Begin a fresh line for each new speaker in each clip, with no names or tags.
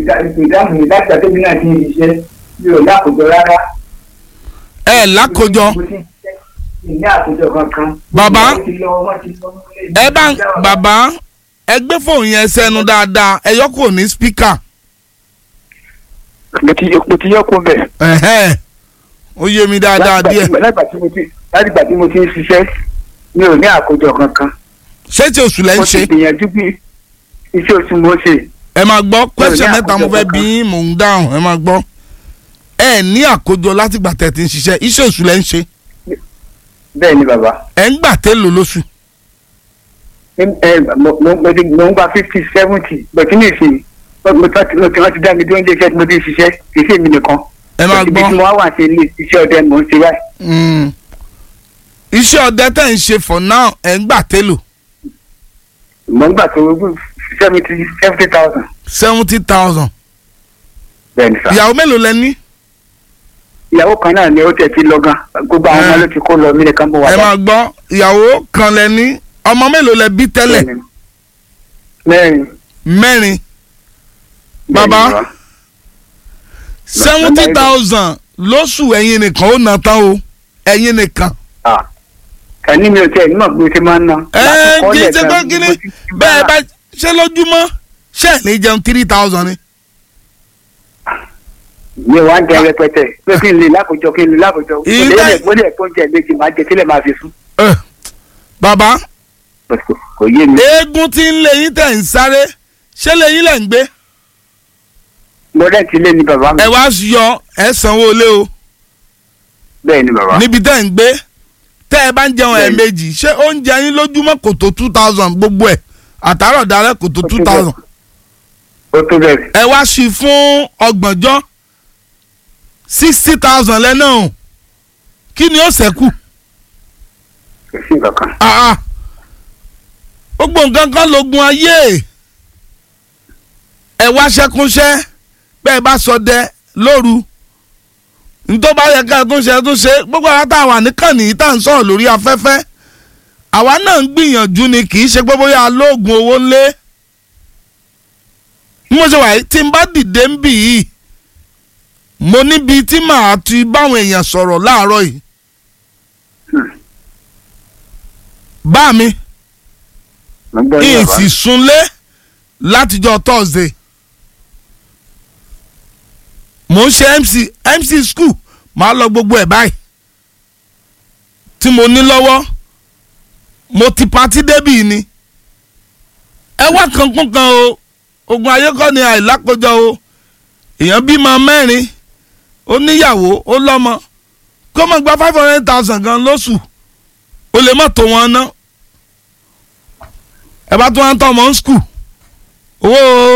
ìdáhùn mi láti àtẹ́bí náà ti ń ṣiṣẹ́ mi ò lákòjọ rárá.
ẹ lákòjọ
mo ti ń ṣiṣẹ́ mi ní àkójọ kankan.
Bàbá,
wọ́n ti lọ wọ́n ti lọ nílé
ẹ bá ń bàbá ẹ gbé fóònù yẹn sẹ́nu dáadáa ẹ yọ kò ní spíkà
mo ti mo ti yọ kó bẹ̀.
ẹ̀hẹ́n. ó yé mi dáadáa díẹ̀
látìgbà tí mo ti látìgbà tí mo ti ń ṣiṣẹ́ mi ò ní àkójọ kankan.
ṣé tí oṣù lẹ́ ń
mo
ṣe
ti gbìyànjú bí iṣẹ́ oṣù mo ṣe.
ẹ máa gbọ́ question
ní
mẹ́ta mo
àkójọ
fẹ́
kankan.
bí yín, mò ń dáhùn ẹ máa gbọ́ ẹ ní àkójọ látìgbà tẹ̀ tí ń ṣiṣẹ́ iṣẹ́ oṣù lẹ́ ń ṣe
bẹ́ẹ̀ ni bàbá.
ẹ ń gbà tẹ́ lò lóṣù
ẹ ẹ mo mo mo ti mo ń gba fifty seventy bẹ̀tí ní ìsìn mo ti mo ti wọ́n ti dá mi dúró ní iṣẹ́ tí mo ti ń ṣiṣẹ́ kì í ṣe èmi nìkan.
ẹ máa
ibi tí
gbọ́
mo wá wà sí ilé iṣẹ́ ọdẹ mò ń ṣe báyìí.
Mm. iṣẹ́ ọdẹ tẹ̀ ń ṣe for now ẹ ń gbà tẹ́ lò
mo ń gbà tó seventy seventy thousand.
seventy thousand
bẹ́ẹ̀ ni sà.
ìyàwó mélòó lẹ ní
ìyàwó kan náà ni ó tẹ̀ ti lọ gan gbogbo àwọn ọmọ
Ẹ.
ló ti kó lọ mí nìkan bó wà
ẹ máa gbọ́ ìyàwó kan lẹ ní ọmọ mélòó lẹ bí tẹ́lẹ̀
mẹ́rin.
mẹ́rin Bàbá.
Bẹ́ẹ̀ ni
seventy thousand lóṣù ẹ̀yin nìkan ó ná tán o ẹ̀yin nìkan.
Ah. ẹni mi ò tẹ ẹni mọ̀ pé mo ti máa ń ná.
ẹ
Lákòókò
kì í ṣe
lẹ́ẹ̀kan
pé
ni
kí ni
mo ti ti
bẹ́ẹ̀
bá-
bá ṣe lójúmọ́ ṣe ẹ̀ ní jẹun three thousand ni.
mi ò wá ń jẹ rẹpẹtẹ pé kí n lè lákòjọ kí n lè lákòjọ.
Ìyí
mo
tá-
lè mo lè tó jẹ méjì máa jẹ sílẹ̀ máa fi sùn.
Ẹ, bàbá
kò yé mi.
eégún tí ń lé yín tẹ̀ ń sáré ṣé lè yín lẹ̀ ń gbé
mo rẹ́ǹtì lé ní bàbá mi.
ẹ wá yọ ẹ sanwó lé o
bẹ́ẹ̀ ni bàbá.
níbi tẹ́ ń gbé tẹ́ ẹ bá ń jẹun
Bẹ́ẹ̀ni.
ẹ̀ẹ̀mejì ṣé oúnjẹ yín lójúmọ́ kò tó two thousand gbogbo ẹ̀ àtàrọ̀ dalẹ́ kò tó
Ó tó
two
bẹ́ẹ̀.
thousand
ó tó bẹ̀rẹ̀.
ẹ wá sí fún ọgbọ̀njọ́ sixty thousand lẹ́nà o kí ni ó ṣẹ́kù
kò sí nǹkan kan.
Ah, ah. gbogbo nǹkan kan lógun ayé ẹ wá ṣẹkúnṣẹ́ bẹ́ẹ̀ bá sọdẹ lóru nítorí bá yẹ ká tún ṣe tún ṣe gbogbo àwọn tá a wà níkànnì yìí tá à ń sọ̀rọ̀ lórí afẹ́fẹ́ àwa náà ń gbìyànjú ni kì í ṣe pé bóyá alóògùn owó ńlé bí mo ṣe wà yìí tí n bá dìde ń bì yìí mo níbi tí màá ti báwọn èèyàn sọ̀rọ̀ láàárọ̀ yìí bá mi
mo gbọ́ ní bàbá.
ìsì súnlé látijọ́ thursday mo ń ṣe mc mc school máa lọ gbogbo ẹ̀ báyìí tí mo ní lọ́wọ́ mo ti patí débì ni ẹ wá kankun kan o ogun ayé kọ́ ni àìlákojọ o èèyàn bímọ mẹ́rin ó níyàwó ó lọ́mọ kó mọ̀ gba five hundred thousand gan lóṣù ó lè má tó wọn ná ẹ bá tún wá ń tọ́ ọmọ ń skul owó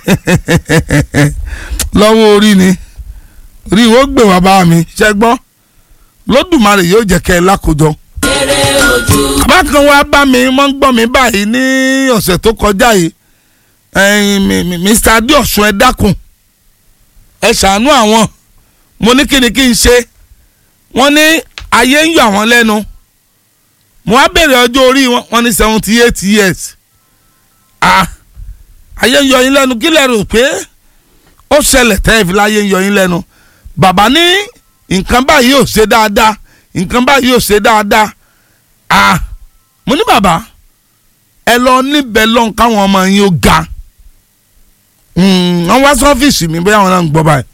lọ́wọ́ orí ni rí ìwọ gbé wá bá mi ṣe gbọ́ lódùmarè yóò jẹ́ kẹ́ ẹ lákòjọ. bákan wá bá mi wọ́n ń gbọ́ mi báyìí ní ọ̀sẹ̀ tó kọjá yìí ẹ̀yin mi- mi- Mr Adéọ̀sùn ẹ dákun ẹ ṣàánú àwọn mo ní kí ni kí n ṣe wọ́n ní ayé ń yọ àwọn lẹ́nu mo wá bèrè ọjọ́ orí wọn wọ́n ní seventy eight years ah ayé ń yọ yín lẹ́nu kí lẹ rò pé ó ṣẹlẹ̀ tẹ́ ẹ fi láyé ń yọ yín lẹ́nu bàbá ní nǹkan báyìí ò ṣe dáadáa nǹkan báyìí ò ṣe dáadáa ah mo ní bàbá ẹ lọ níbẹ̀ lọ́n káwọn ọmọ yín ó ga Mm, wọ́n wá sí ọ́fíìsì mi bóyá àwọn náà ń gbọ́ báyìí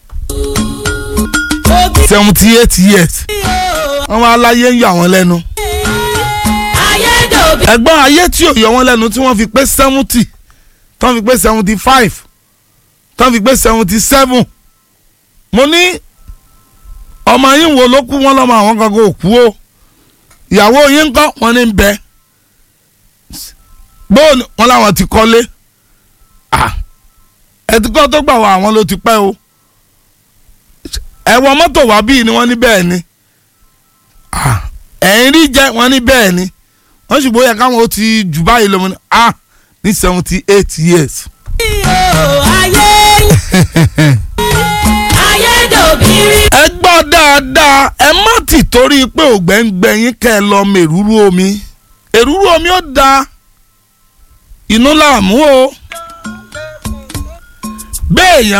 seventy eight years wọ́n wá láyé ń yọ àwọn lẹ́nu
ayédòbí
ẹ̀gbọ́n ayé tí ò yọ wọ́n lẹ́nu tí wọ́n fi pé seventy tí wọ́n fi pé seventy five tí wọ́n fi pé seventy seven mo ní ọmọ yín wo ló kú wọ́n lọ́mọ àwọn kankan ò kú o ìyàwó yín ń kọ́ wọ́n ní ń bẹ bóòlù wọn làwọn ti kọ́lé Ah, ẹtìkọ́ tó gbà wá àwọn ló ti pẹ́ o ẹ̀wọ̀n mọ́tò wá bíi ni wọ́n ní bẹ́ẹ̀ ni Ah, ẹ̀yìn rí jẹ́ wọ́n ní bẹ́ẹ̀ ni wọ́n sì bóyá káwọn ó ti jù báyìí lọ́mọ ní ah ní seventy eight years.
ayé ayédòbí rí
ẹ gbọ́ dáadáa ẹ má ti torí pé ògbẹ́ ń gbẹ̀yìn kẹ́ ẹ lọ mọ èrúrú omi èrúrú omi ó da inú làmú o bẹ́ẹ̀ yẹn